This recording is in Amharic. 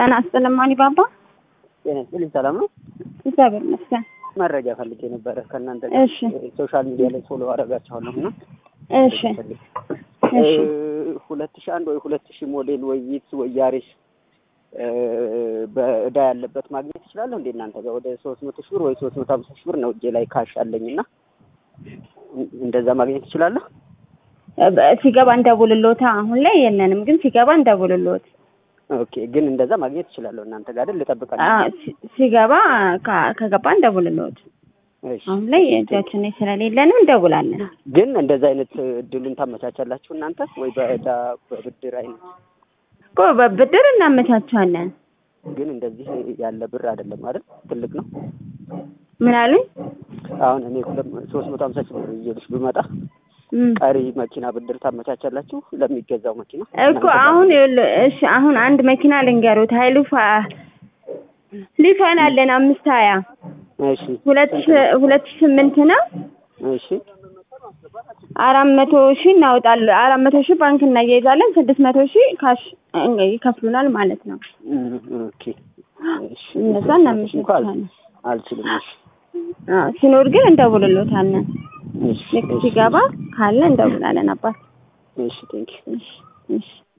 ጤና ይስጥልኝ ማኒ ባባ። ጤና ይስጥልኝ። ሰላም ነው? እግዚአብሔር ይመስገን። መረጃ ፈልጌ ነበረ ከእናንተ እሺ ሶሻል ሚዲያ ላይ ፎሎ አደርጋችኋለሁ እና እሺ እሺ ሁለት ሺህ አንድ ወይ ሁለት ሺህ ሞዴል ወይ ቪትስ ወይ ያሪስ በእዳ ያለበት ማግኘት ይችላለሁ እንዴ እናንተ ጋር? ወደ ሶስት መቶ ሺህ ብር ወይ ሶስት መቶ ሀምሳ ሺህ ብር ነው እጄ ላይ ካሽ አለኝ እና እንደዛ ማግኘት ይችላለሁ? በ- ሲገባ እንደውልሎታ። አሁን ላይ የለንም፣ ግን ሲገባ እንደውልሎት። ኦኬ ግን እንደዛ ማግኘት ይችላለሁ እናንተ ጋር አይደል? ልጠብቃለሁ። አ- ሲ- ሲገባ ከ- ከገባ እንደውልሎት። እሺ። አሁን ላይ እጃችን ላይ ስለሌለን እንደውላለን። ግን እንደዛ አይነት እድሉን ታመቻቻላችሁ እናንተ ወይ በእዳ በብድር አይነት? እኮ በብድር እናመቻቻለን። ግን እንደዚህ ያለ ብር አይደለም አይደል? ትልቅ ነው። ምን አሉኝ? አሁን እኔ ሁለት ሶስት መቶ ሀምሳ ሺህ ብር ይዤልሽ ብመጣ እም። ቀሪ መኪና ብድር ታመቻቻላችሁ ለሚገዛው መኪና እኮ አሁን ይኸውልህ፣ እሺ አሁን አንድ መኪና ልንገሩት። ሀይሉ ፋ- ሊፋን አለን አምስት ሀያ እሺ ሁለት ሺ- ሁለት ሺ ስምንት ነው። እሺ አራት መቶ ሺህ እናወጣለን። አራት መቶ ሺህ ባንክ እናያይዛለን። ስድስት መቶ ሺህ ካሽ እ- ይከፍሉናል ማለት ነው። እም፣ ኦኬ እሺ እነዛ እንኳን እናመቻቻለን። አልችልም እሺ አዎ፣ ሲኖር ግን እንደውልሎታለን። እሺ ልክ ሲገባ ካለ እንደውላለን። አባት እሺ ቴንክ እሺ እሺ